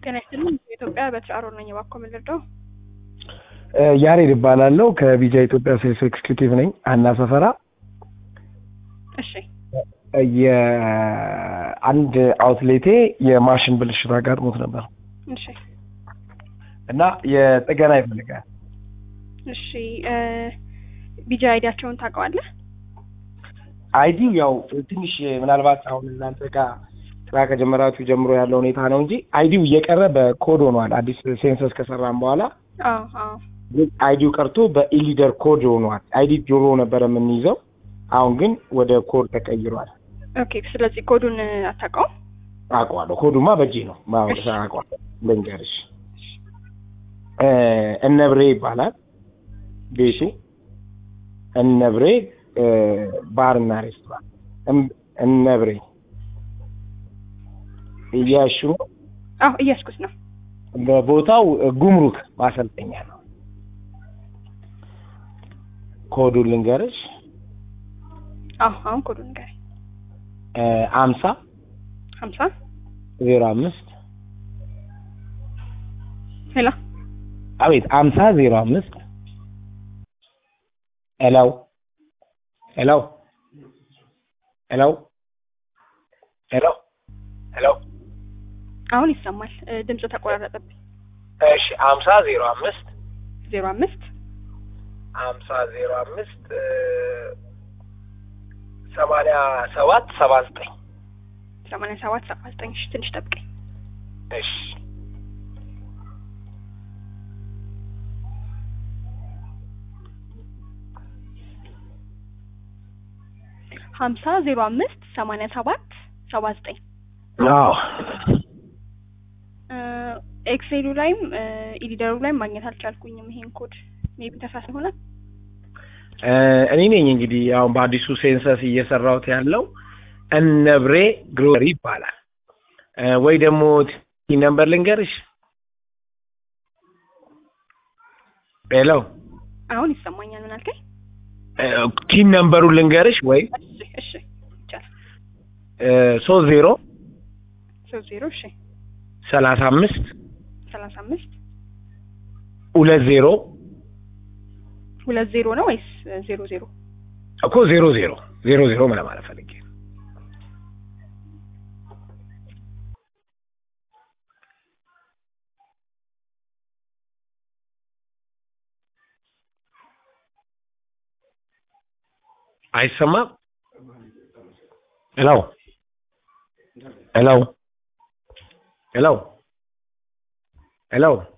ጤና ይስጥልኝ። ኢትዮጵያ በትር ነኝ። እባክዎ ምን ልርዳው? ያሬድ እባላለሁ ከቢጃ ኢትዮጵያ ሴልስ ኤክስኪዩቲቭ ነኝ። አና ሰፈራ እሺ የአንድ አውትሌቴ የማሽን ብልሽት አጋጥሞት ነበር እሺ እና የጥገና ይፈልጋል። እሺ ቢጃ አይዲያቸውን ታውቀዋለህ? አይዲው ያው ትንሽ ምናልባት አሁን እናንተ ጋር ስራ ከጀመራችሁ ጀምሮ ያለው ሁኔታ ነው እንጂ አይዲው እየቀረ በኮድ ሆኗል። አዲስ ሴንሰስ ከሰራን በኋላ አዎ አዎ ግን አይዲው ቀርቶ በኢሊደር ኮድ ሆኗል። አይዲ ጆሮ ነበር የምንይዘው፣ አሁን ግን ወደ ኮድ ተቀይሯል። ኦኬ። ስለዚህ ኮዱን አታውቀውም? አውቀዋለሁ። ኮዱማ በእጄ ነው ማወቅ አውቀዋለሁ። ልንገርሽ እነብሬ ይባላል ቤቱ። እነብሬ ባርና ሬስቶራንት እነብሬ እያሹ አዎ እያስኩት ነው። በቦታው ጉምሩክ ማሰልጠኛ ነው። ኮዱን ልንገርሽ አዎ አሁን ኮዱን ንገረኝ። አምሳ ሀምሳ ዜሮ አምስት ሄሎ አቤት አምሳ ዜሮ አምስት ሄሎ ሄሎ ሄሎ ሄሎ ሄሎ አሁን ይሰማል። ድምፁ ተቆራረጠብኝ። እሺ አምሳ ዜሮ አምስት ዜሮ አምስት አምሳ ዜሮ አምስት ሰማንያ ሰባት ሰባ ዘጠኝ ሰማንያ ሰባት ሰባ ዘጠኝ እሺ ትንሽ ጠብቀኝ። እሺ ሀምሳ ዜሮ አምስት ሰማንያ ሰባት ሰባ ዘጠኝ አዎ ኤክሴሉ ላይም ኢዲደሩ ላይም ማግኘት አልቻልኩኝም ይሄን ኮድ ሜቢ ተሳስ ይሆናል። እኔ ነኝ እንግዲህ አሁን በአዲሱ ሴንሰስ እየሰራሁት ያለው እነብሬ ግሮሪ ይባላል። ወይ ደግሞ ቲ ነምበር ልንገርሽ። ሄሎ አሁን ይሰማኛል። ምን አልከኝ? ቲን ነምበሩን ልንገርሽ ወይ እሺ እሺ ይቻላል። ሶስት ዜሮ ሶስት ዜሮ እሺ ሰላሳ አምስት ሰላሳ አምስት ሁለት ዜሮ ሁለት ዜሮ ነው ወይስ ዜሮ ዜሮ? እኮ ዜሮ ዜሮ ዜሮ ዜሮ ምን ለማለት ፈልጌ ነው። አይሰማም? ሄሎ ሄሎ ሄሎ ሄሎ